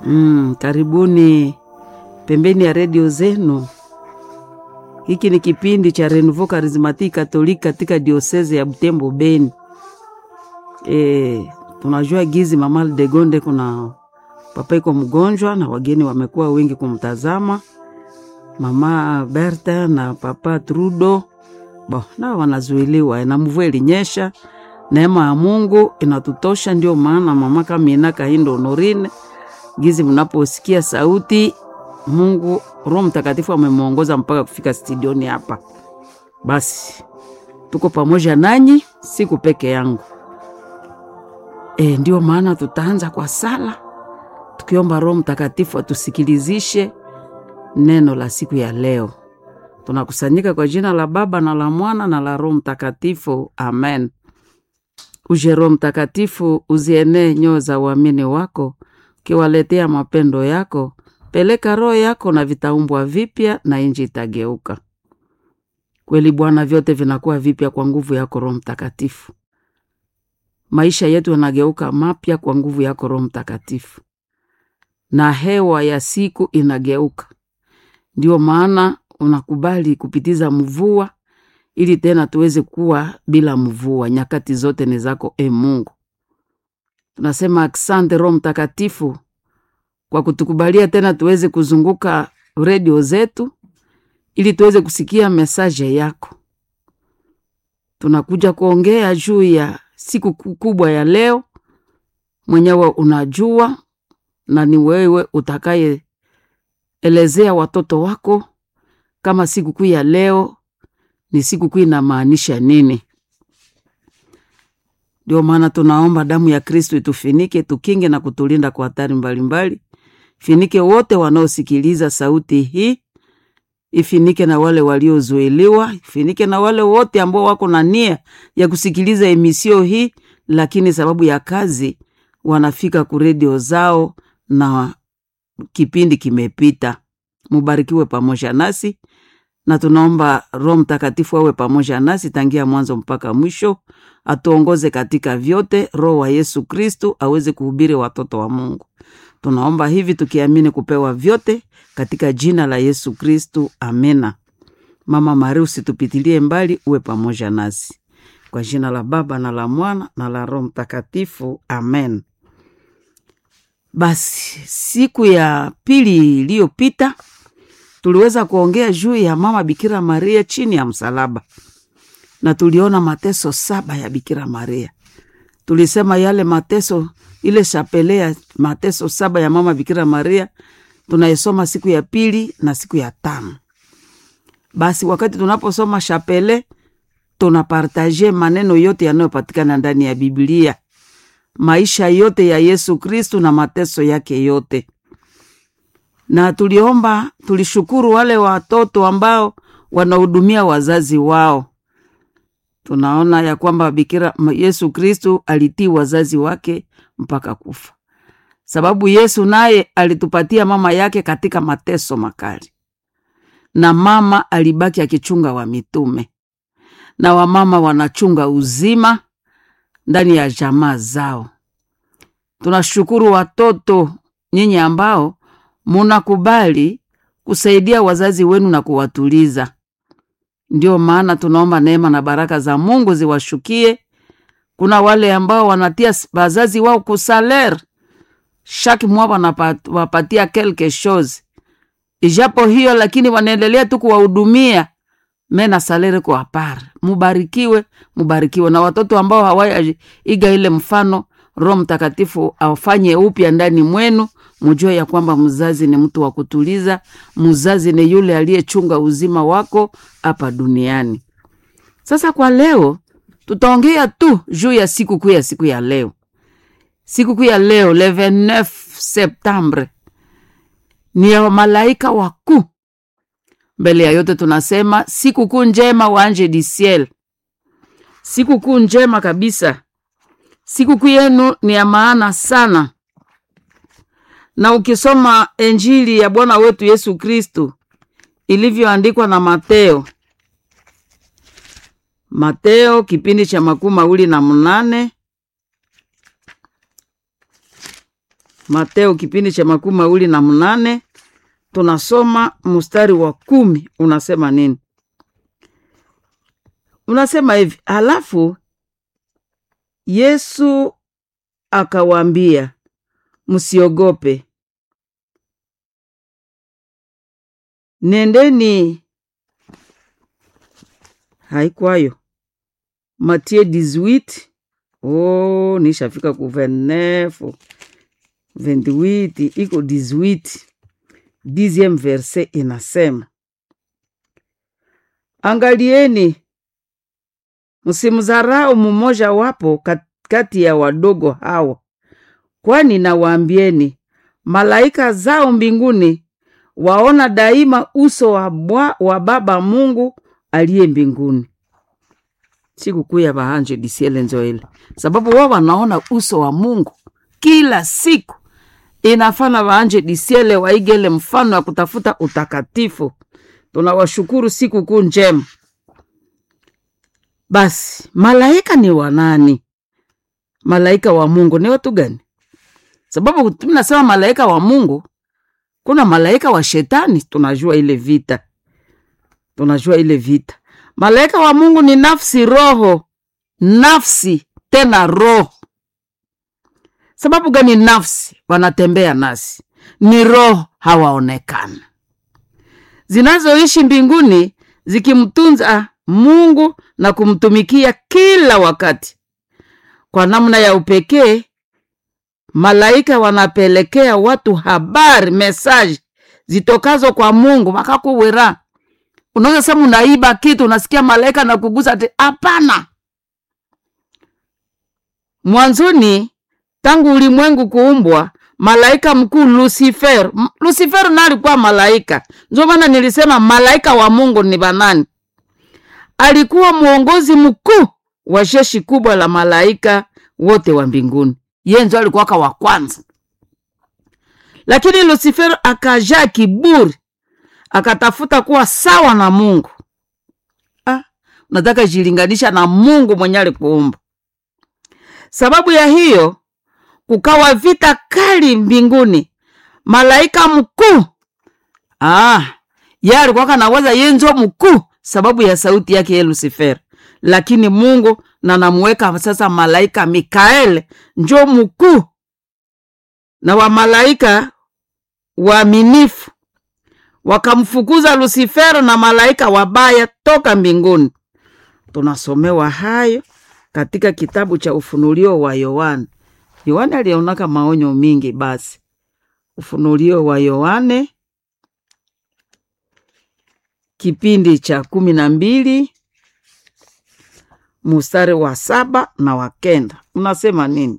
Mm, karibuni pembeni ya redio zenu. Hiki ni kipindi cha Renouveau Charismatique Catholique katika dioseze ya Butembo Beni. E, tunajua gizi mama de Gonde kuna papa iko mgonjwa na wageni wamekuwa wengi kumtazama mama Berta na papa Trudo bo na wanazuiliwa na mvua ilinyesha. Neema ya Mungu inatutosha, ndio maana mama Kamina Kahindo Honorine gizi mnaposikia sauti Mungu Roho Mtakatifu amemwongoza mpaka kufika studioni hapa. Basi tuko pamoja nanyi, siku peke yangu. E, ndio maana tutaanza kwa sala tukiomba Roho Mtakatifu atusikilizishe neno la siku ya leo. Tunakusanyika kwa jina la Baba na la Mwana na la Roho Mtakatifu, amen. Uje Roho Mtakatifu, uzienee nyoyo za uamini wako, ukiwaletea mapendo yako. Peleka Roho yako na vitaumbwa vipya, na inji itageuka kweli. Bwana, vyote vinakuwa vipya kwa nguvu yako Roho Mtakatifu. Maisha yetu yanageuka mapya kwa nguvu yako Roho Mtakatifu, na hewa ya siku inageuka. Ndio maana unakubali kupitiza mvua ili tena tuweze kuwa bila mvua. Nyakati zote ni zako, e Mungu. Tunasema asante Roho Mtakatifu kwa kutukubalia tena tuweze kuzunguka redio zetu ili tuweze kusikia mesaje yako. Tunakuja kuongea juu ya siku kubwa ya leo, mwenyewe unajua, na ni wewe utakayeelezea watoto wako kama sikukuu ya leo ni sikukuu inamaanisha nini. Ndio maana tunaomba damu ya Kristo itufinike, tukinge na kutulinda kwa hatari mbalimbali. Finike wote wanaosikiliza sauti hii, ifinike na wale waliozuiliwa, ifinike na wale wote ambao wako na nia ya kusikiliza emisio hii, lakini sababu ya kazi wanafika ku redio zao na kipindi kimepita. Mubarikiwe pamoja nasi na tunaomba Roho Mtakatifu awe pamoja nasi tangia mwanzo mpaka mwisho, atuongoze katika vyote. Roho wa Yesu Kristu aweze kuhubiri watoto wa Mungu. Tunaomba hivi tukiamini kupewa vyote katika jina la Yesu Kristu, amena. Mama Maria, usitupitilie mbali, uwe pamoja nasi kwa jina la Baba na la Mwana na la Roho Mtakatifu, amen. Basi siku ya pili iliyopita tuliweza kuongea juu ya mama Bikira Maria chini ya msalaba, na tuliona mateso saba ya Bikira Maria. Tulisema yale mateso, ile shapele ya mateso saba ya mama Bikira Maria tunaisoma siku ya pili na siku ya tano. Basi wakati tunaposoma shapele, tunapartaje maneno yote yanayopatikana ndani ya Biblia, maisha yote ya Yesu Kristu na mateso yake yote na tuliomba, tulishukuru wale watoto ambao wanahudumia wazazi wao. Tunaona ya kwamba Bikira Yesu Kristu alitii wazazi wake mpaka kufa, sababu Yesu naye alitupatia mama yake katika mateso makali, na mama alibaki akichunga wa mitume, na wamama wanachunga uzima ndani ya jamaa zao. Tunashukuru watoto nyinyi ambao munakubali kusaidia wazazi wenu na kuwatuliza. Ndio maana tunaomba neema na baraka za Mungu ziwashukie. Kuna wale ambao wanatia wazazi wao kusaler shaki mwa wanawapatia quelque chose, ijapo hiyo lakini wanaendelea tu kuwahudumia mena salere kwa apara. Mubarikiwe, mubarikiwe na watoto ambao hawaiga ile mfano. Roho Mtakatifu afanye upya ndani mwenu mujue ya kwamba mzazi ni mtu wa kutuliza. Mzazi ni yule aliyechunga uzima wako hapa duniani. Sasa kwa leo tutaongea tu juu ya sikukuu ya siku ya leo. Sikukuu ya leo le 29 Septembre ni ya malaika wakuu. Mbele ya yote tunasema sikukuu njema wa Ange du Ciel, sikukuu njema kabisa. Sikukuu yenu ni ya maana sana na ukisoma Injili ya Bwana wetu Yesu Kristu ilivyoandikwa na Mateo, Mateo kipindi cha makumi mawili na mnane Mateo kipindi cha makumi mawili na mnane tunasoma mstari wa kumi unasema nini? Unasema hivi, halafu Yesu akawaambia, msiogope, nendeni. Haikwayo Matie 18 oh, nishafika ku 29 28 iko 18 dixieme verse inasema, angalieni msimdharau mmoja wapo kat- kati ya wadogo hawa, kwani nawaambieni malaika zao mbinguni waona daima uso wa, bwa, wa Baba Mungu aliye mbinguni. Sikukuu ya bahanje disiele njo ile, sababu wao wanaona uso wa Mungu kila siku. Inafana bahanje disiele waigele mfano wa kutafuta utakatifu. Tunawashukuru sikukuu njema. Basi malaika ni wanani? Malaika wa Mungu ni watu gani? Sababu tunasema malaika wa Mungu, kuna malaika wa shetani. Tunajua ile vita, tunajua ile vita. Malaika wa Mungu ni nafsi, roho, nafsi tena roho. Sababu gani? Nafsi wanatembea nasi, ni roho hawaonekana, zinazoishi mbinguni zikimtunza Mungu na kumtumikia kila wakati. Kwa namna ya upekee, malaika wanapelekea watu habari, mesaji zitokazo kwa Mungu makakuwera. Unaweza sema unaiba kitu, unasikia malaika na kugusa ati hapana. Mwanzoni, tangu ulimwengu kuumbwa, malaika mkuu Lucifer, M- Lucifer na alikuwa malaika. Ndio maana nilisema malaika wa Mungu ni banani? alikuwa mwongozi mkuu wa jeshi kubwa la malaika wote wa mbinguni. Yeye ndio alikuwaka wa kwanza, lakini Lucifer akajaa kiburi, akatafuta kuwa sawa na Mungu. Ah, nataka jilinganisha na Mungu mwenye alikuumba. Sababu ya hiyo kukawa vita kali mbinguni. Malaika mkuu ah, ye alikuwaka naweza ye njo mkuu sababu ya sauti yake ye Lucifer, lakini Mungu na namuweka sasa malaika Mikael njo mkuu na wa malaika waaminifu wakamfukuza Lucifer na malaika wabaya toka mbinguni. Tunasomewa hayo katika kitabu cha Ufunulio wa Yohane. Yohane alionaka maonyo mingi. Basi Ufunulio wa Yohane kipindi cha kumi na mbili mustari wa saba na wa kenda unasema nini?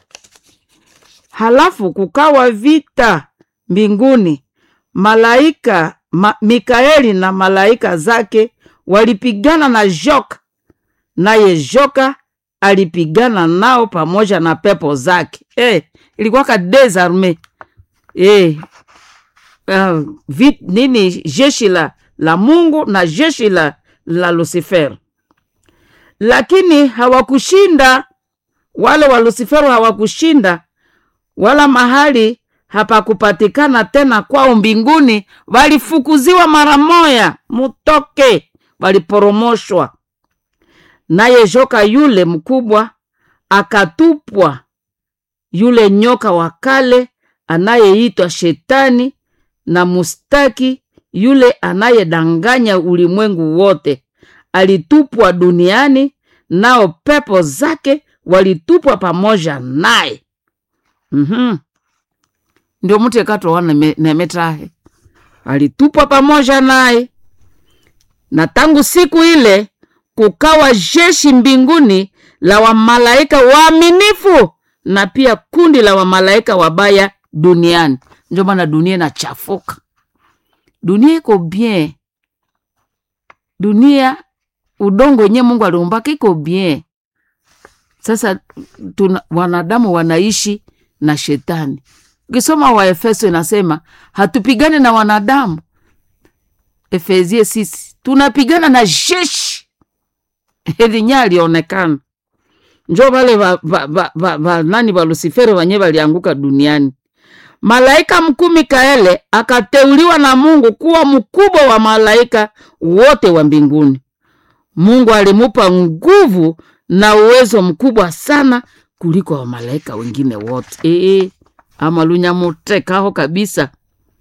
Halafu kukawa vita mbinguni, malaika ma, Mikaeli na malaika zake walipigana na joka, naye joka alipigana nao pamoja na pepo zake. Eh, ilikuwaka desarme eh, uh, vit, nini jeshi la, la Mungu na jeshi la, la Lucifer, lakini hawakushinda. Wale wa Lucifer hawakushinda, wala mahali hapakupatikana tena kwao mbinguni. Walifukuziwa mara moya, mutoke, waliporomoshwa. Naye joka yule mkubwa akatupwa, yule nyoka wa kale anayeitwa Shetani na mustaki, yule anayedanganya ulimwengu wote, alitupwa duniani, nao pepo zake walitupwa pamoja naye. mm-hmm. Ndio mtu ekatoa nemetahe alitupwa pamoja naye, na tangu siku ile kukawa jeshi mbinguni la wamalaika waaminifu na pia kundi la wamalaika wabaya duniani. Ndio maana dunia inachafuka, dunia iko bien, dunia udongo wenyewe Mungu aliumbaka iko bien. Sasa tuna, wanadamu wanaishi na shetani. Ukisoma Waefeso inasema hatupigane na wanadamu. Efesie sisi tunapigana na jeshi lenye alionekana njo vale va, va, va, va, va, nani va Lusiferi wanye valianguka duniani malaika mkuu Mikaele akateuliwa na Mungu kuwa mkubwa wa malaika wote wa mbinguni. Mungu alimupa nguvu na uwezo mkubwa sana kuliko wa malaika wengine wote. Ee, ama lunyamutekaho kabisa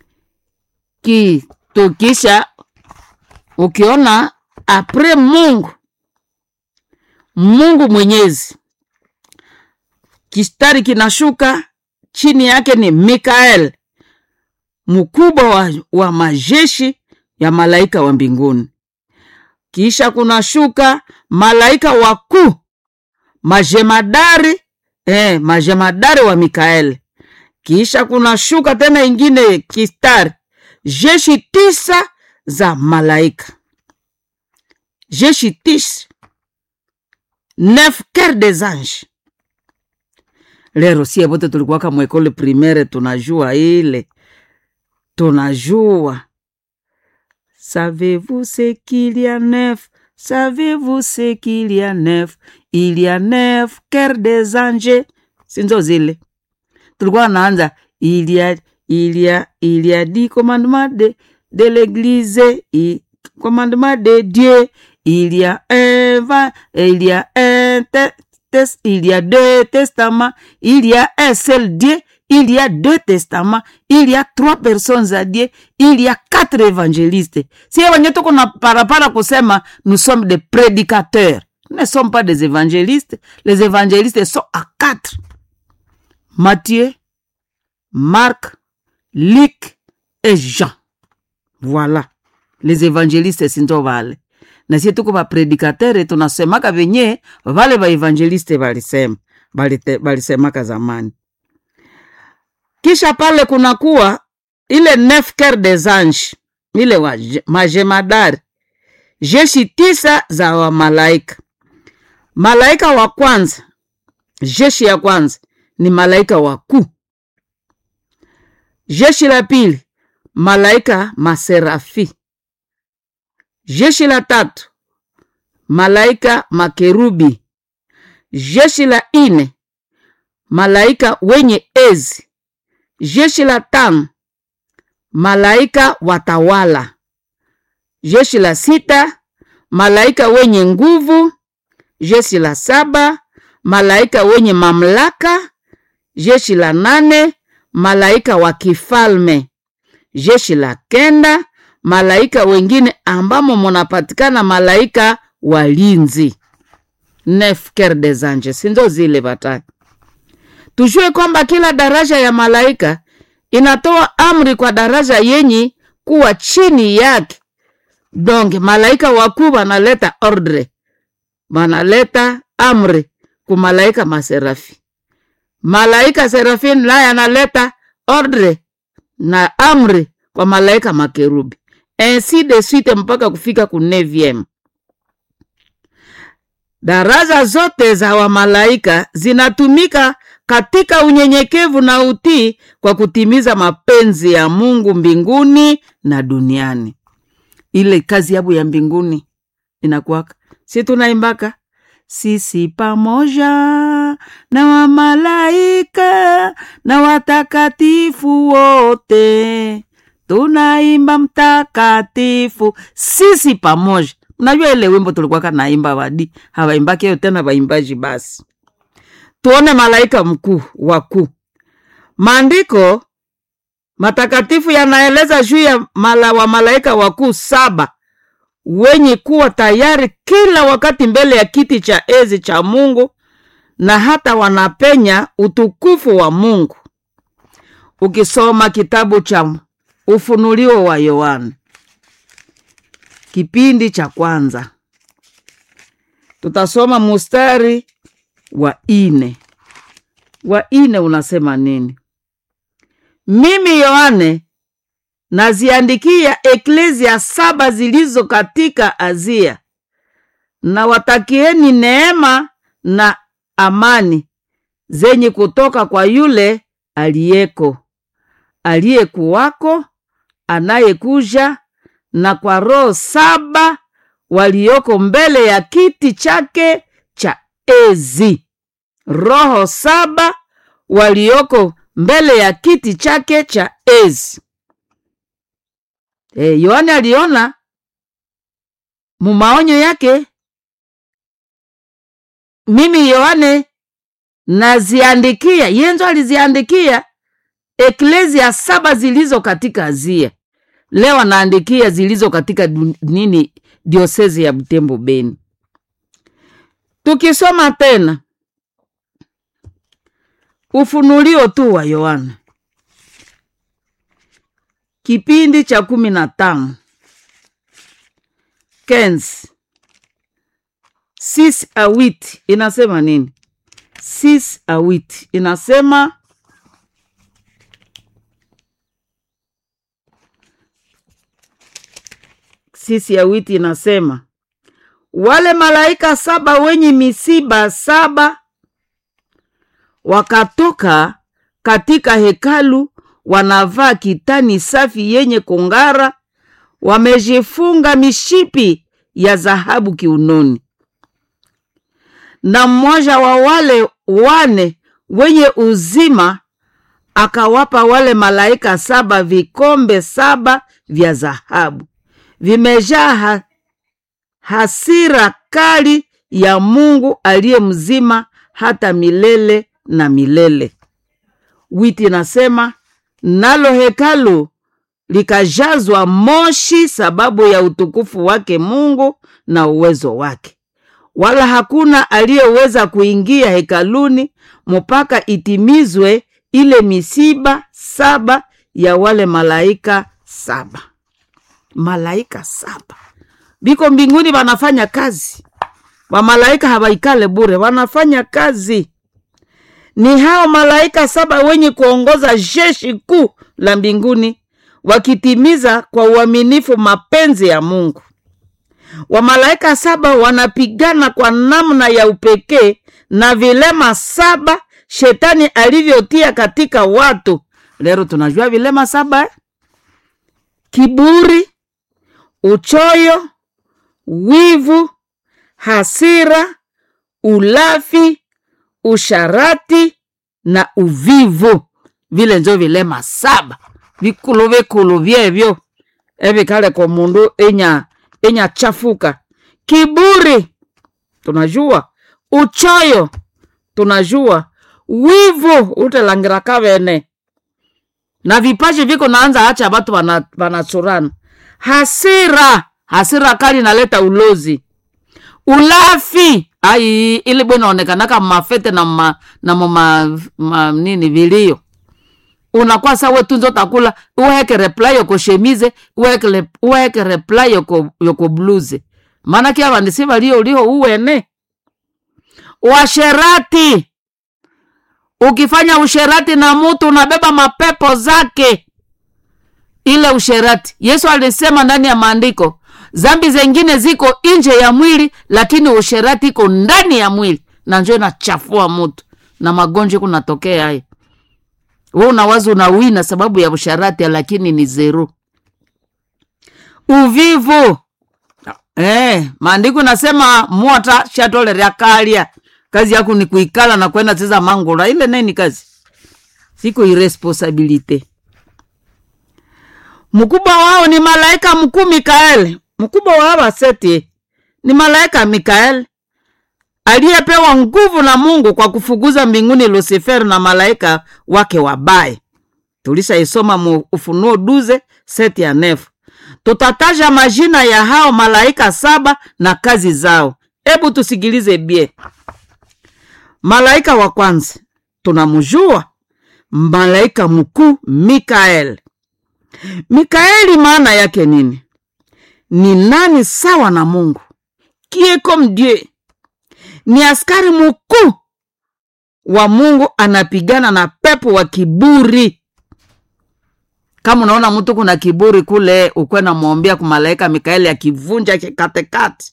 kitukisha ukiona apre Mungu Mungu Mwenyezi, kistari kinashuka chini yake ni Mikael, mkubwa wa, wa majeshi ya malaika wa mbinguni. Kisha kunashuka malaika wakuu majemadari, eh, majemadari wa Mikael. Kisha kunashuka tena ingine kistari jeshi tisa za malaika, jeshi tisa neuf quer des anges. Lero sie bote tulikuwaka mwekole primaire, tunajua ile, tunajua savez-vous ce qu'il y a neuf savez-vous ce qu'il y a neuf il y a neuf quer des anges, sinzo zile tulikuwa naanza il y a il y a il y a dix commandements de de l'église i- commandements de Dieu il y a un va il y a un te- tes- il y a deux testaments il y a un seul Dieu il y a deux testaments il y a trois personnes à Dieu il y a quatre évangélistes si wenye tuko na parapara kusema nous sommes des prédicateurs nous ne sommes pas des évangélistes les évangélistes sont à quatre Matthieu Marc Luc et Jean. Voilà. Les évangélistes sinzo vale. Na sie tuko bapredikatere tunasemaka venye vale baevangeliste balisema balite- balisemaka zamani. Kisha pale kunakuwa ile neuf quer des anges, ile wa majemadari, jeshi tisa za wamalaika. Malaika wa kwanza, jeshi ya kwanza ni malaika wakuu Jeshi la pili malaika maserafi. Jeshi la tatu malaika makerubi. Jeshi la ine malaika wenye ezi. Jeshi la tano malaika watawala. Jeshi la sita malaika wenye nguvu. Jeshi la saba malaika wenye mamlaka. Jeshi la nane malaika wa kifalme. Jeshi la kenda malaika wengine ambamo munapatikana malaika walinzi. Neuf quer des anges, sinzo zile bataki. Tujue kwamba kila daraja ya malaika inatoa amri kwa daraja yenye kuwa chini yake. Donc malaika wakuu banaleta ordre, banaleta amri ku malaika maserafi malaika serafin naye analeta ordre na amri kwa malaika makerubi ainsi de suite mpaka kufika ku neviem. Daraja zote za wamalaika zinatumika katika unyenyekevu na utii kwa kutimiza mapenzi ya Mungu mbinguni na duniani. Ile kazi yabo ya mbinguni inakuwaka, si tunaimbaka sisi pamoja na wamalaika na watakatifu wote tunaimba mtakatifu, sisi pamoja. Mnajua ile wimbo tulikuwaka naimba, wadi hawaimbaki hiyo tena, waimbaji basi. Tuone malaika mkuu wakuu. Maandiko matakatifu yanaeleza juu ya mala wa malaika wakuu saba wenye kuwa tayari kila wakati mbele ya kiti cha enzi cha Mungu na hata wanapenya utukufu wa Mungu. Ukisoma kitabu cha Ufunuliwa wa Yohana kipindi cha kwanza, tutasoma mustari wa ine. Wa ine unasema nini? Mimi Yohane naziandikia eklezia saba zilizo katika Azia, na watakieni neema na amani zenye kutoka kwa yule aliyeko, aliyekuwako, anayekuja, na kwa roho saba walioko mbele ya kiti chake cha enzi. Roho saba walioko mbele ya kiti chake cha enzi. E, Yohane aliona mumaonyo yake. Mimi Yohane naziandikia, yenzo aliziandikia eklesia saba zilizo katika Azia. Leo anaandikia zilizo katika dun- nini diosezi ya Butembo Beni. Tukisoma tena ufunulio tu wa Yohana kipindi cha kumi na tano Kenzi sis awit inasema nini? Sis awit inasema sisi ya witi inasema wale malaika saba wenye misiba saba wakatoka katika hekalu, wanavaa kitani safi yenye kung'ara, wamejifunga mishipi ya dhahabu kiunoni. Na mmoja wa wale wane wenye uzima akawapa wale malaika saba vikombe saba vya dhahabu vimejaa ha hasira kali ya Mungu aliye mzima hata milele na milele. Witi nasema nalo hekalu likajazwa moshi sababu ya utukufu wake Mungu na uwezo wake, wala hakuna aliyeweza kuingia hekaluni mpaka itimizwe ile misiba saba ya wale malaika saba. Malaika saba biko mbinguni wanafanya kazi, wamalaika hawaikale bure, wanafanya kazi. Ni hao malaika saba wenye kuongoza jeshi kuu la mbinguni, wakitimiza kwa uaminifu mapenzi ya Mungu. Wamalaika saba wanapigana kwa namna ya upekee na vilema saba shetani alivyotia katika watu. Leo tunajua vilema saba eh? Kiburi, uchoyo, wivu, hasira, ulafi, usharati na uvivu. Vile njo vilema saba vikulu vikulu vyevyo evikale kwa mundu enya enya chafuka. Kiburi tunajua, uchoyo tunajua, wivu utelangira kavene na vipaji viko naanza acha batu wana- wanatsurana. Hasira, hasira kali naleta ulozi. Ulafi ai ili bwana onekanaka mafete na ma, na mama ma, nini vilio unakuwa sawe tunzo takula uweke reply yoko shemize uweke le- uweke reply yoko yoko bluze maana kia vandisi valio ulio uwene washerati ukifanya usherati na mutu unabeba mapepo zake ile usherati yesu alisema ndani ya maandiko zambi zengine ziko nje ya mwili lakini usherati iko ndani ya mwili na njo inachafua mutu na magonjwa kunatokea hayo we unawaza unawina sababu ya usharati lakini ni zero uvivu eh, maandiko nasema mwota shatolerea kalya kazi yako ni kuikala na kwenda cheza mangula ile neni kazi siko iresponsabilite mkubwa wao ni malaika mkuu mikaeli mkubwa wa hawa seti ni malaika mikaeli aliyepewa nguvu na mungu kwa kufukuza mbinguni lusifer na malaika wake wabaye tulishaisoma mu ufunuo duze seti ya nefu tutataja majina ya hao malaika saba na kazi zao hebu tusikilize bie malaika wa kwanza tunamjua malaika mkuu mikaeli mikaeli maana yake nini ni nani sawa na mungu qui est comme dieu ni askari mkuu wa mungu anapigana na pepo wa kiburi kama unaona mtu kuna kiburi kule ukwe namwombea kumalaika mikaeli akivunja kikatekate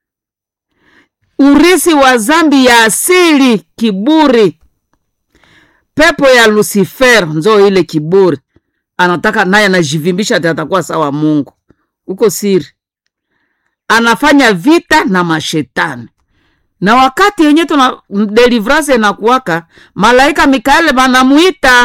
urisi wa zambi ya asili kiburi pepo ya lucifer nzo ile kiburi anataka naye anajivimbisha ati atakuwa sawa mungu huko siri anafanya vita na mashetani na wakati yenye tuna deliverance inakuwaka malaika mikaeli banamuita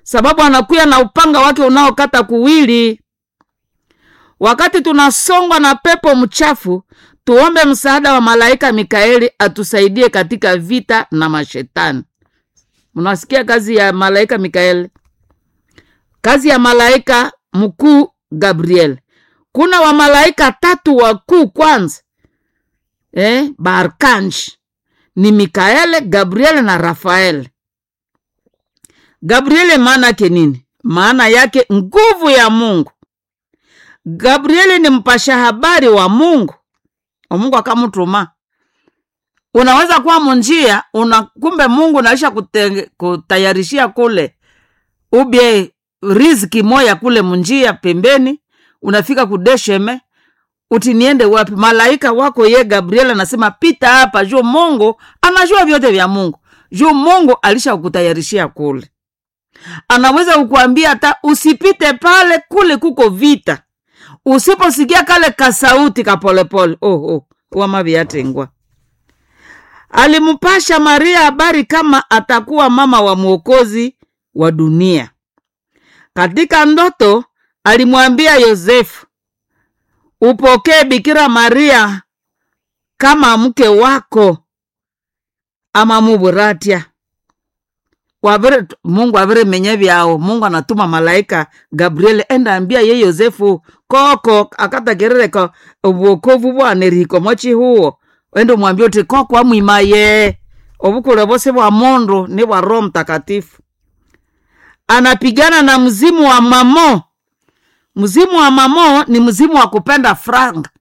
sababu anakuya na upanga wake unaokata kuwili. Wakati tunasongwa na pepo mchafu, tuombe msaada wa malaika Mikaeli atusaidie katika vita na mashetani. Mnasikia kazi ya malaika Mikaeli, kazi ya malaika mkuu Gabriel. Kuna wamalaika tatu wakuu kwanza, eh, baarkanji ni Mikaele, Gabriel na Rafael. Gabriele maana yake nini? Maana yake nguvu ya Mungu. Gabrieli ni mpasha habari wa Mungu, wa Mungu akamutuma. Unaweza kuwa munjia una kumbe Mungu naisha kute, kutayarishia kule ubye riziki moya kule munjia pembeni, unafika kudesheme uti niende wapi? Malaika wako ye Gabriel anasema pita hapa, juu Mungu anajua vyote vya Mungu, juu Mungu alisha kutayarishia kule. Anaweza kukuambia hata usipite pale, kule kuko vita. Usiposikia kale kasauti kapolepole, oh, oh, wamaviatengwa alimpasha Maria habari kama atakuwa mama wa mwokozi wa dunia. Katika ndoto alimwambia Yosefu, upokee Bikira Maria kama mke wako ama muburatia wavire Mungu avire menye vyao. Mungu anatuma malaika Gabriel enda ambia ye Yosefu koko akatagerereka obwokovu bwanerihiko mochi huo ende mwambia uti koko amwimaye obukule bose bwa mundu ni bwa Roho Mtakatifu. Anapigana na mzimu wa mamo. Mzimu wa mamo ni mzimu wa kupenda franga,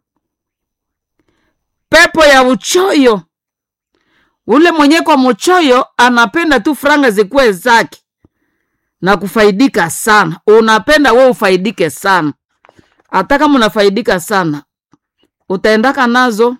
pepo ya uchoyo ule mwenye kwa mchoyo anapenda tu franga zikuwe zake na kufaidika sana. Unapenda we ufaidike sana, hata kama unafaidika sana utaendaka nazo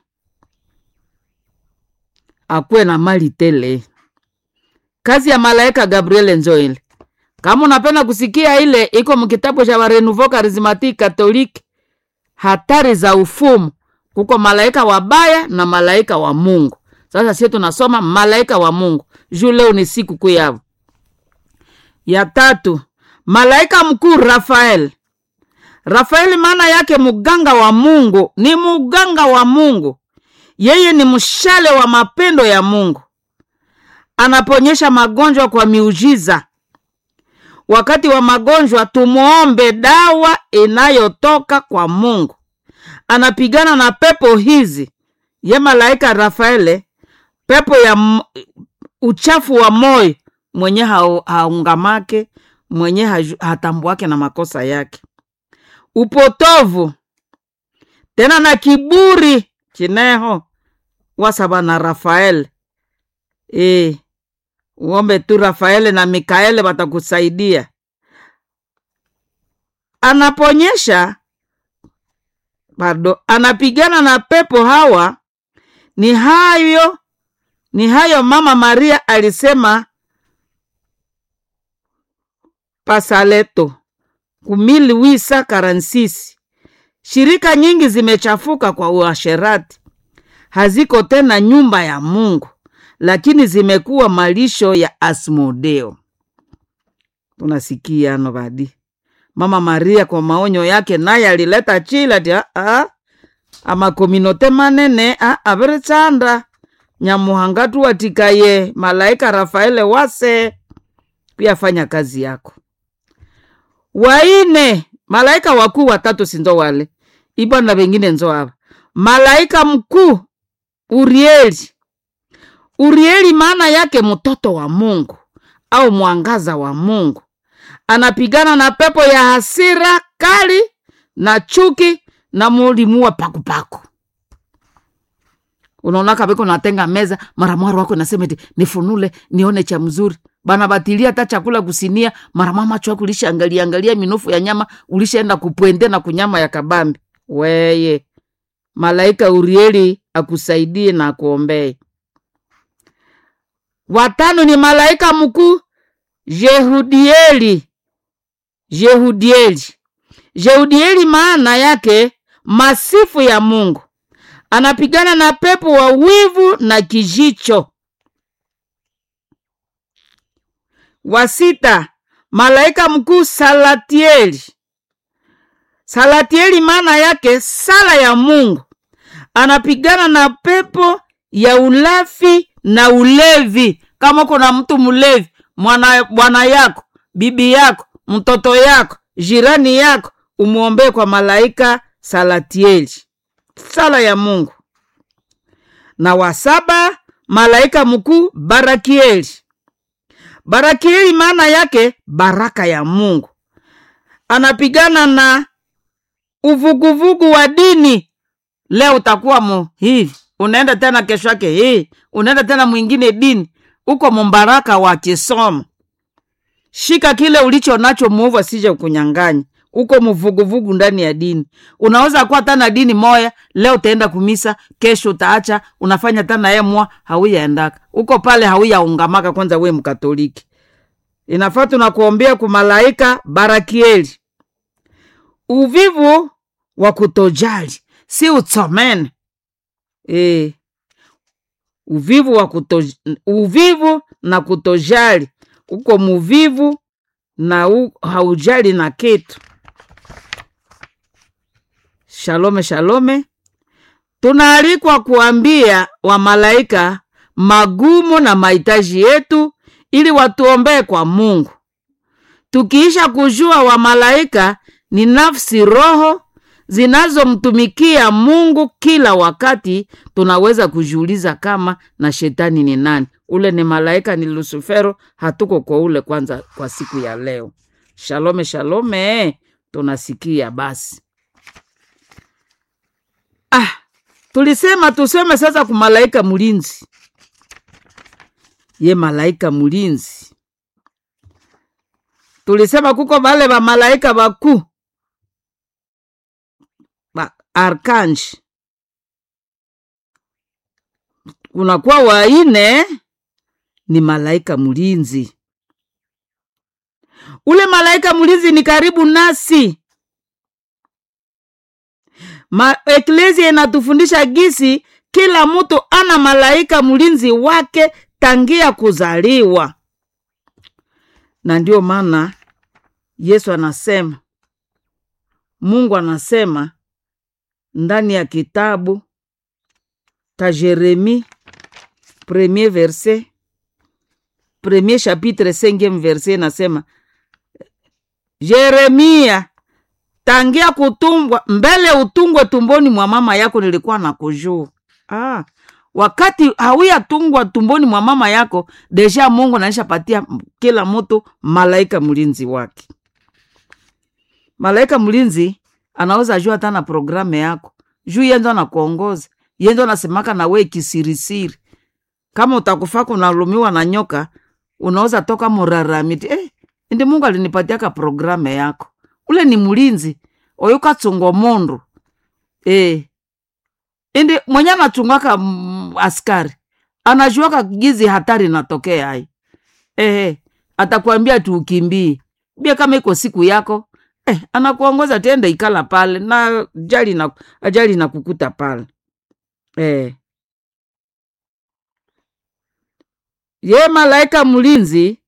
akuwe na mali tele. Kazi ya malaika Gabriel njo ile. Kama unapenda kusikia ile, iko mkitabu cha Renouveau Charismatique Catholique, hatari za ufumu. Kuko malaika wabaya na malaika wa Mungu. Sasa sie tunasoma malaika wa Mungu juu leo ni siku kuu yao. Ya tatu, malaika mkuu Rafael. Rafaeli maana yake muganga wa Mungu, ni muganga wa Mungu. Yeye ni mshale wa mapendo ya Mungu, anaponyesha magonjwa kwa miujiza. Wakati wa magonjwa tumuombe dawa inayotoka kwa Mungu. Anapigana na pepo hizi, ye malaika Rafaele pepo ya m uchafu wa moyo mwenye haungamake mwenye hatambuake na makosa yake, upotovu tena na kiburi chineho wasaba na Rafael. E, uombe tu Rafaele na Mikaele watakusaidia. Anaponyesha bado anapigana na pepo hawa ni hayo ni hayo mama Maria alisema pasaleto kumili wisa karansisi. Shirika nyingi zimechafuka kwa uasherati, haziko tena nyumba ya Mungu, lakini zimekuwa malisho ya Asmodeo. Tunasikia ano badi mama Maria kwa maonyo yake, naye alileta chila ti amakominote manene aviri chanda nyamuhangatu watikaye malaika Rafaele wase kuyafanya kazi yako. Waine malaika wakuu watatu sindo wale ibana wengine nzo ava malaika mkuu Urieli. Urieli maana yake mtoto wa Mungu au mwangaza wa Mungu, anapigana na pepo ya hasira kali na chuki na mulimuwa pakupaku unaona kabiko natenga meza mara mwaro wako nasema eti nifunule nione cha mzuri bana batilia hata chakula kusinia mara mama chwa kulisha angalia angalia minofu ya nyama ulishaenda kupwende na kunyama ya kabambi weye malaika Urieli akusaidie na akuombee. Watano ni malaika mkuu Jehudieli. Jehudieli, Jehudieli maana yake masifu ya Mungu anapigana na pepo wa wivu na kijicho. Wa sita, malaika mkuu salatieli salatieli maana yake sala ya mungu anapigana na pepo ya ulafi na ulevi kama kuna mtu mlevi mwana bwana yako bibi yako mtoto yako jirani yako umwombee kwa malaika salatieli sala ya mungu na wa saba malaika mkuu barakieli barakieli maana yake baraka ya mungu anapigana na uvuguvugu wa dini leo utakuwa mu hivi unaenda tena kesho yake hii unaenda tena mwingine dini uko mumbaraka wa kisomo shika kile ulicho nacho muovu asije kunyang'anya uko mvuguvugu ndani ya dini unaweza kuwa tana dini moya leo utaenda kumisa kesho utaacha unafanya tana emwa hauyaendaka uko pale hauyaungamaka kwanza we mkatoliki inafaa tunakuombea kumalaika barakieli uvivu wa kutojali si utsomene e, uvivu wa kuto, uvivu na kutojali uko muvivu na u, haujali na kitu shalome shalome tunaalikwa kuambia wamalaika magumu na mahitaji yetu ili watuombee kwa mungu tukiisha kujua wamalaika ni nafsi roho zinazomtumikia mungu kila wakati tunaweza kujiuliza kama na shetani ni nani ule ni malaika ni lusufero hatuko kwa ule kwanza kwa siku ya leo shalome shalome tunasikia basi ah, tulisema tuseme sasa kumalaika mlinzi ye malaika mlinzi tulisema kuko vale vamalaika vakuu ba arkanji kunakuwa waine ni malaika mlinzi ule malaika mlinzi ni karibu nasi Ma, eklesia inatufundisha gisi kila mtu ana malaika mlinzi wake tangia kuzaliwa na ndio maana yesu anasema mungu anasema ndani ya kitabu ta jeremi premier verset premier chapitre cinquième verset inasema jeremia tangia kutumbwa mbele utungwe tumboni mwa mama yako nilikuwa na kujua ah, wakati hauyatungwa tumboni mwa mama yako deja mungu naishapatia kila mtu malaika mlinzi wake malaika mlinzi anaweza jua hata na programe yako juu yenzo anakuongoza yenzo anasemaka na we kisirisiri kama utakufaka unalumiwa na nyoka unaweza toka muraramiti eh, ndi mungu alinipatiaka programe yako ule ni mlinzi oyo katsungwa mundu eh. indi mwenye anachungwaka mm, askari anajuaka gizi hatari natokea ai eh, atakwambia tu ukimbie bia kama iko siku yako eh, anakuongoza tenda ikala pale na ajali na ajali na kukuta pale eh. ye malaika mlinzi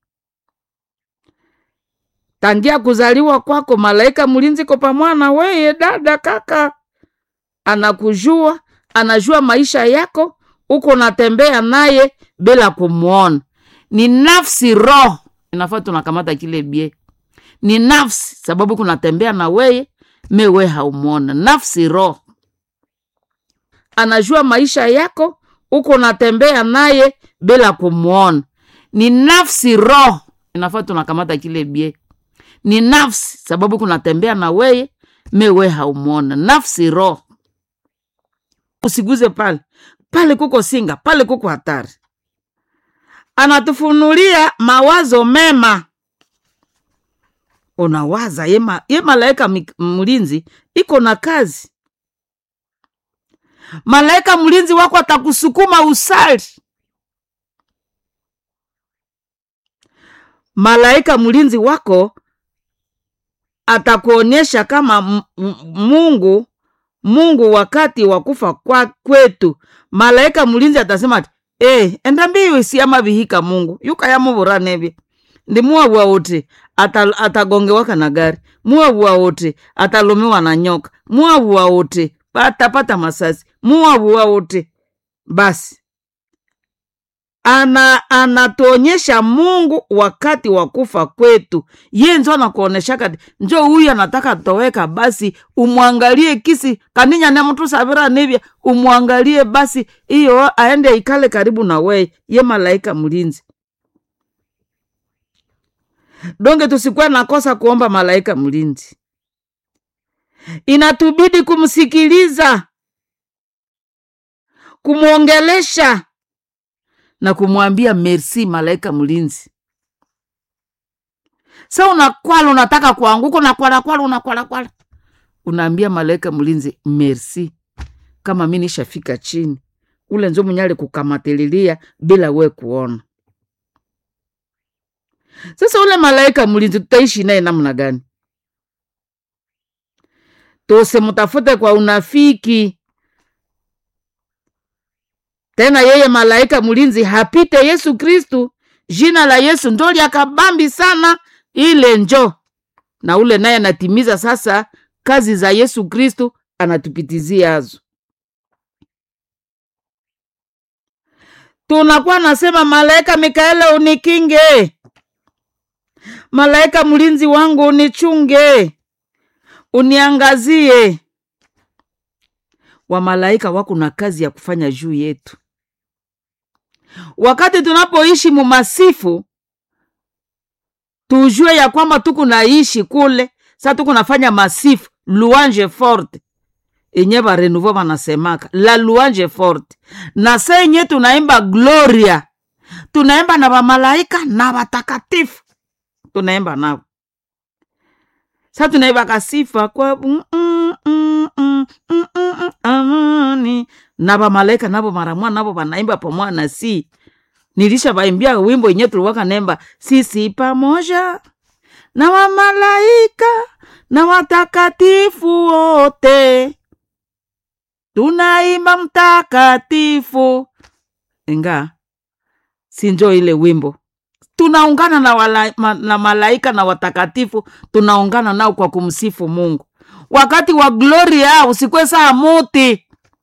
tangia kuzaliwa kwako malaika mlinzi ko pamwana weye dada kaka anakujua anajua maisha yako uko natembea naye bila kumwona ni nafsi roho inafaa tunakamata kile bie ni nafsi sababu kunatembea na weye mewe haumwona nafsi roho anajua maisha yako uko natembea naye bila kumwona ni nafsi roho inafaa tunakamata kile bie ni nafsi sababu kunatembea na weye mewe haumwona nafsi roho usiguze pale pale kuko singa pale kuko hatari anatufunulia mawazo mema unawaza ye, ma, ye malaika mi- mlinzi iko na kazi malaika mlinzi wako atakusukuma usali malaika mlinzi wako atakuonyesha kama m- m- mungu mungu wakati wa kufa kwa kwetu malaika mlinzi atasema ati e, enda mbiyo isiama vihika mungu yukayamuvura nevi ndimuwa uti ata- atagongewaka na gari muwavua wote atalomewa na nyoka muwavua wote atapata masasi muwavua wote basi ana anatuonyesha mungu wakati wa kufa kwetu ye njo anakuoneshaka njo huyu anataka toweka basi umwangalie kisi kaninya ne mtu savira nivya umwangalie basi iyo aende ikale karibu na weye ye malaika mlinzi donge tusikuwe nakosa kuomba malaika mlinzi inatubidi kumsikiliza kumwongelesha na kumwambia merci malaika mlinzi sa unakwala unataka kuanguka unakwalakwala unakwalakwala unaambia malaika mlinzi merci kama mi nishafika chini ule nzo mwenye alikukamatililia bila we kuona sasa ule malaika mlinzi tutaishi naye namna gani tusimtafute kwa unafiki tena yeye malaika mlinzi hapite yesu kristu jina la yesu ndo lyakabambi sana ile njo na ule naye anatimiza sasa kazi za yesu kristu anatupitizia azo tunakuwa nasema malaika mikaele unikinge malaika mlinzi wangu unichunge uniangazie wamalaika wako na kazi ya kufanya juu yetu wakati tunapoishi mumasifu tujue ya kwamba tuku naishi kule sa tuku nafanya masifu louange forte enye barenouveau banasemaka la louange forte na sa enye tunaimba gloria tunaimba na bamalaika na batakatifu tunaimba nabo sa tunaibaka sifa kwa mm, mm, mm, mm, mm, mm, amani na bamalaika nabo maramwa nabo banaimba pamoja na si nilisha baimbia wimbo yenye tuliwaka nemba sisi pamoja na wamalaika na watakatifu wote tunaimba mtakatifu inga sinjo ile wimbo tunaungana na, wala, ma, na malaika na watakatifu tunaungana nao kwa kumsifu mungu wakati wa gloria usikwe saa muti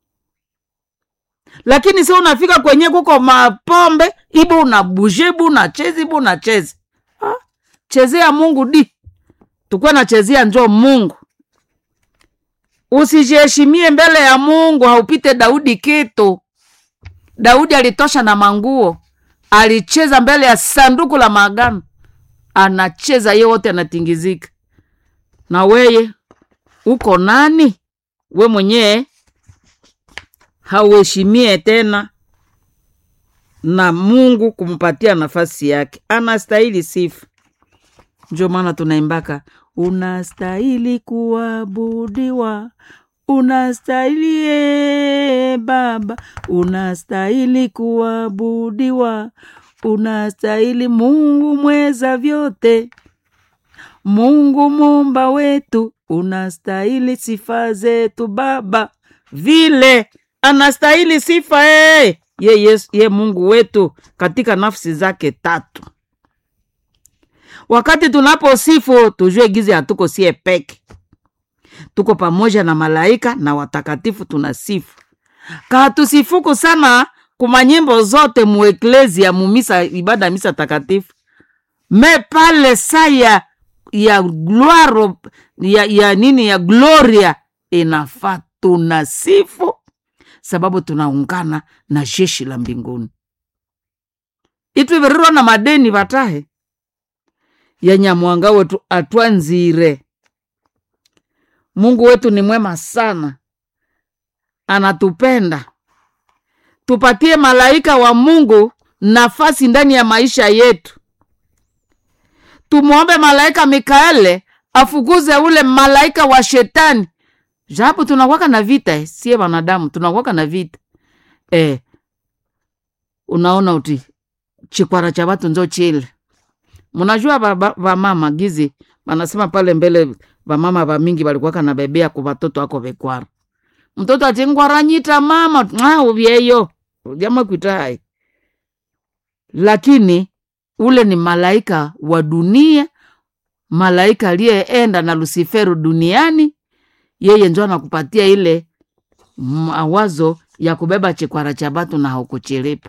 lakini si unafika kwenye kuko mapombe ibo unabuje ibo unachezi ibo unachezi Ah, chezea mungu di tukuwe nachezea njo mungu usijiheshimie mbele ya mungu haupite daudi kitu daudi alitosha na manguo alicheza mbele ya sanduku la maagano anacheza ye wote anatingizika na weye uko nani we mwenyewe hauheshimie tena na mungu kumpatia nafasi yake anastahili sifa ndio maana tunaimbaka unastahili kuabudiwa unastahili e baba unastahili kuabudiwa unastahili mungu mweza vyote mungu mumba wetu unastahili sifa zetu baba vile anastahili sifa ee ye, yes, ye mungu wetu katika nafsi zake tatu wakati tunaposifu tujue gizi hatuko sie peke tuko pamoja na malaika na watakatifu tunasifu kahatusifuku sana kuma nyimbo zote mueklezia mumisa ibada ya misa takatifu me pale saa ya ya gloire ya, ya nini ya gloria inafaa tunasifu sababu tunaungana na jeshi la mbinguni itwivirirwa na madeni vatahe ya nyamwanga wetu atwanzire mungu wetu ni mwema sana anatupenda tupatie malaika wa mungu nafasi ndani ya maisha yetu tumwombe malaika mikaele afukuze ule malaika wa shetani japo tunakwaka na vita eh, sie wanadamu tunakwaka na vita eh, unaona uti chikwara cha watu nzo chile mnajua vamama gizi wanasema pale mbele vamama vamingi valikuwaka na bebea ku vatoto ako vekwara mtoto ati ngwaranyita mama ah, uvyeyo jamakwita hai lakini ule ni malaika wa dunia malaika aliyeenda na lusiferu duniani yeye njo anakupatia ile mawazo ya kubeba chikwara cha batu na haukuchilipa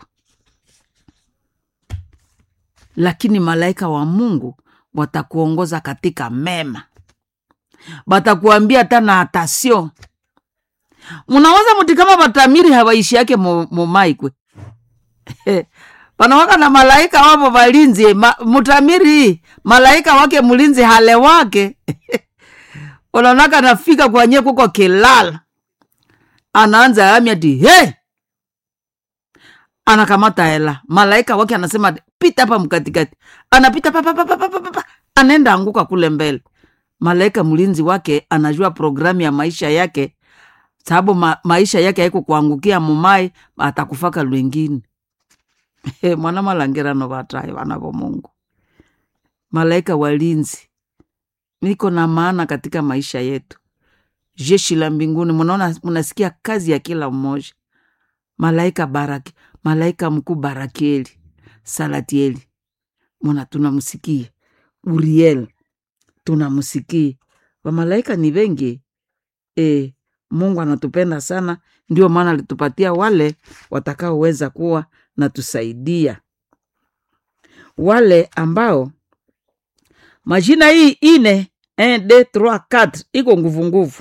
lakini malaika wa mungu watakuongoza katika mema batakuambia hata na atasio munawaza muti kama batamiri hawaishi yake mumaikwe panawaka na malaika wapo valinzi ma, mutamiri malaika wake mlinzi hale wake unaonaka nafika kwanye kuko kilala anaanza ami ati he anakamata hela malaika wake anasema pita hapa mkatikati anapita papapapapapa anaenda anguka kule mbele malaika mlinzi wake anajua programu ya maisha yake sababu ma, maisha yake haiko kuangukia mumai atakufaka lwengine mwana malangirano vatayo vana vo mungu malaika walinzi niko na maana katika maisha yetu jeshi la mbinguni munaona munasikia kazi ya kila mmoja malaika baraki malaika mkuu barakieli salatieli muna tunamsikia uriel tunamsikia wamalaika ni wengi e, mungu anatupenda sana ndio maana alitupatia wale watakaoweza kuwa na tusaidia wale ambao majina hii ine 1 2 3 4 iko nguvu nguvu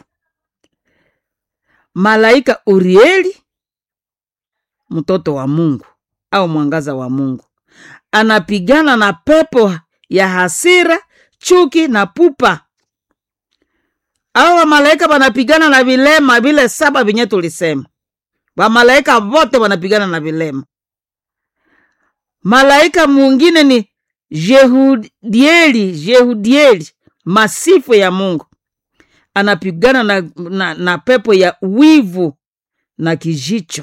malaika urieli mtoto wa mungu au mwangaza wa mungu anapigana na pepo ya hasira chuki na pupa au wamalaika wanapigana na vilema vile saba vinye tulisema wamalaika vote wanapigana na vilema malaika mwingine ni jehudieli jehudieli masifu ya mungu anapigana na, na, na pepo ya wivu na kijicho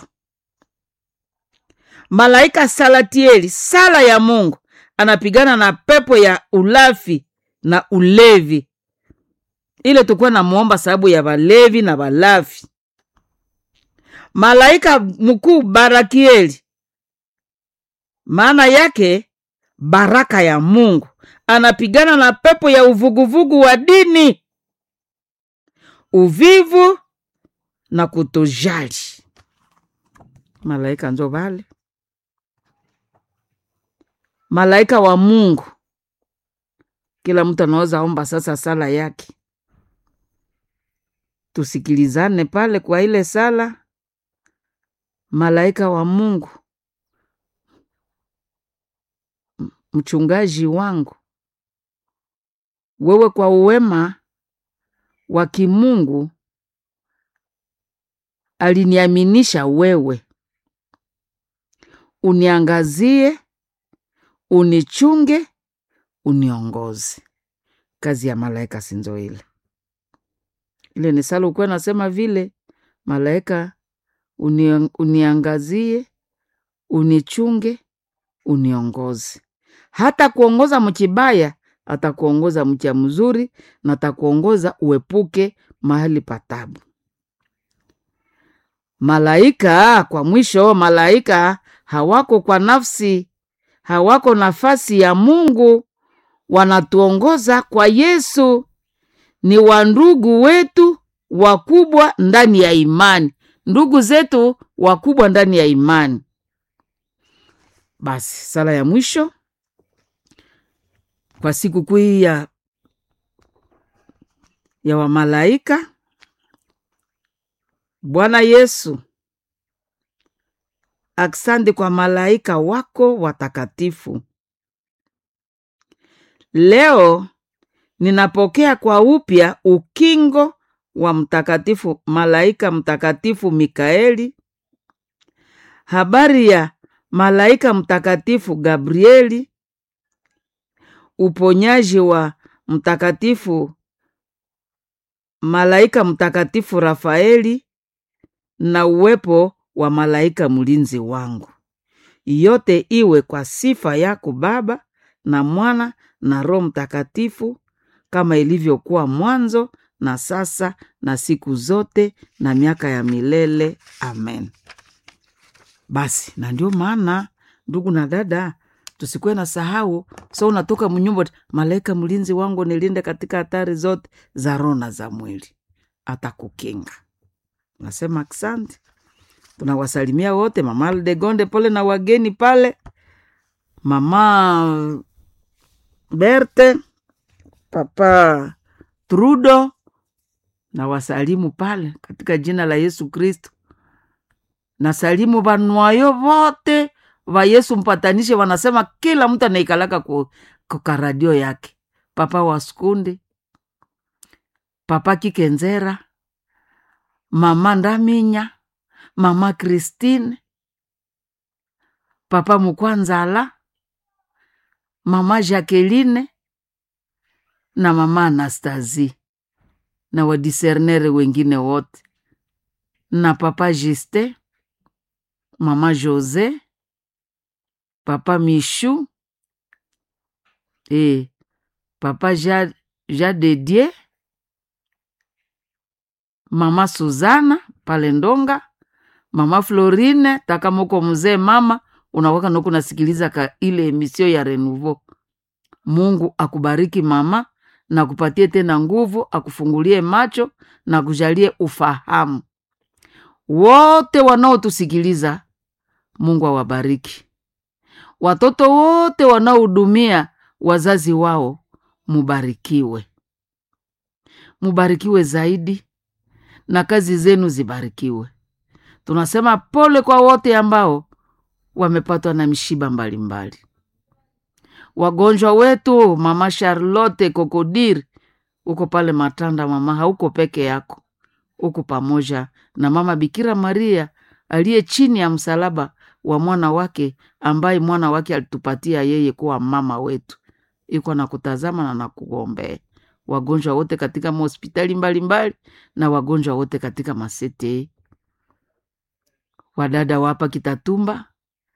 malaika salatieli sala ya mungu anapigana na pepo ya ulafi na ulevi ile tukuwa namwomba sababu ya walevi na walafi malaika mkuu barakieli maana yake baraka ya mungu anapigana na pepo ya uvuguvugu wa dini uvivu na kutojali malaika njo vale malaika wa mungu kila mtu anaweza omba sasa sala yake tusikilizane pale kwa ile sala malaika wa mungu mchungaji wangu wewe kwa uwema wa kimungu aliniaminisha wewe uniangazie unichunge uniongoze kazi ya malaika sinzo ile ile ni sala ukuwa nasema vile malaika uni, uniangazie unichunge uniongoze hata kuongoza mchibaya atakuongoza mcha mzuri na atakuongoza uepuke mahali patabu malaika kwa mwisho malaika hawako kwa nafsi hawako nafasi ya mungu wanatuongoza kwa yesu ni wandugu wetu wakubwa ndani ya imani ndugu zetu wakubwa ndani ya imani basi sala ya mwisho kwa siku kuu hii ya, ya wamalaika bwana yesu aksandi kwa malaika wako watakatifu leo ninapokea kwa upya ukingo wa mtakatifu malaika mtakatifu mikaeli habari ya malaika mtakatifu gabrieli uponyaji wa mtakatifu malaika mtakatifu rafaeli na uwepo wa malaika mlinzi wangu yote iwe kwa sifa yako baba na mwana na roho mtakatifu kama ilivyokuwa mwanzo na sasa na siku zote na miaka ya milele amen basi na ndio maana ndugu na dada tusikuwe na sahau so unatoka mnyumba malaika mlinzi wangu nilinde katika hatari zote za roho na za mwili atakukinga nasema asante tunawasalimia wote mama aldegonde pole na wageni pale mama berte papa trudo na wasalimu pale katika jina la yesu kristo na salimu vanwayo vote va yesu mpatanishe wanasema kila mtu anaikalaka ku, kukaradio yake papa waskundi papa kikenzera mama ndaminya mama kristine papa mukwanzala mama jacqueline na mama anastasie na wadisernere wengine wote na papa juste mama jose papa mishu e papa ja, ja dedie mama suzana pale ndonga mama florine takamoko mzee mama unawaka noku nasikiliza ka ile emisio ya renouveau mungu akubariki mama na kupatie tena nguvu akufungulie macho na kujalie ufahamu wote wanaotusikiliza mungu awabariki watoto wote wanaohudumia wazazi wao mubarikiwe mubarikiwe zaidi na kazi zenu zibarikiwe tunasema pole kwa wote ambao wamepatwa na mishiba mbalimbali mbali. wagonjwa wetu mama charlotte kokodir uko pale matanda mama hauko peke yako uko pamoja na mama bikira maria aliye chini ya msalaba wa mwana wake ambaye mwana wake alitupatia yeye kuwa mama wetu iko na kutazama na nakuombea wagonjwa wote katika mahospitali mbalimbali na wagonjwa wote katika masete wadada wapa kitatumba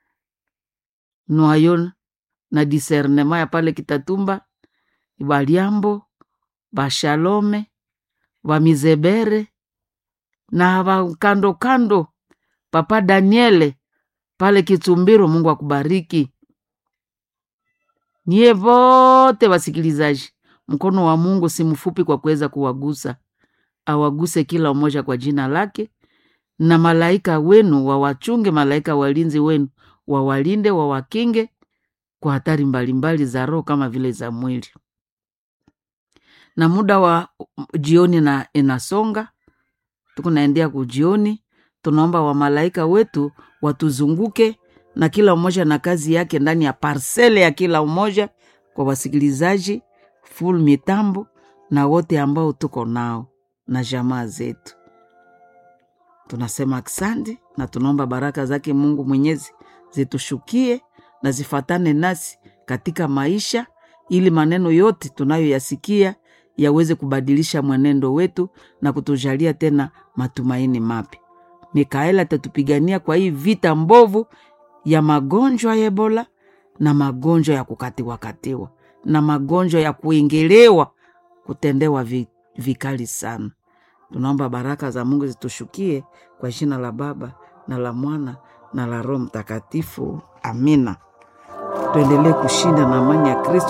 nwayo na disernema ya pale kitatumba baliambo bashalome bamizebere na bakando kando papa daniele pale kitumbiro mungu akubariki niye vote wasikilizaji mkono wa mungu si mfupi kwa kuweza kuwagusa awaguse kila mmoja kwa jina lake na malaika wenu wawachunge malaika walinzi wenu wawalinde wawakinge kwa hatari mbalimbali za roho kama vile za mwili na muda wa jioni na inasonga tukunaendea kujioni tunaomba wamalaika wetu watuzunguke na kila mmoja na kazi yake ndani ya parsele ya kila mmoja kwa wasikilizaji full mitambo na wote ambao tuko nao na jamaa zetu tunasema asante na tunaomba baraka zake mungu mwenyezi zitushukie na zifatane nasi katika maisha ili maneno yote tunayoyasikia yaweze kubadilisha mwenendo wetu na kutujalia tena matumaini mapya mikaeli atatupigania kwa hii vita mbovu ya magonjwa ya ebola na magonjwa ya kukatiwakatiwa na magonjwa ya kuingelewa kutendewa vi, vikali sana tunaomba baraka za mungu zitushukie kwa jina la baba na la mwana na la roho mtakatifu amina tuendelee kushinda na amani ya kristo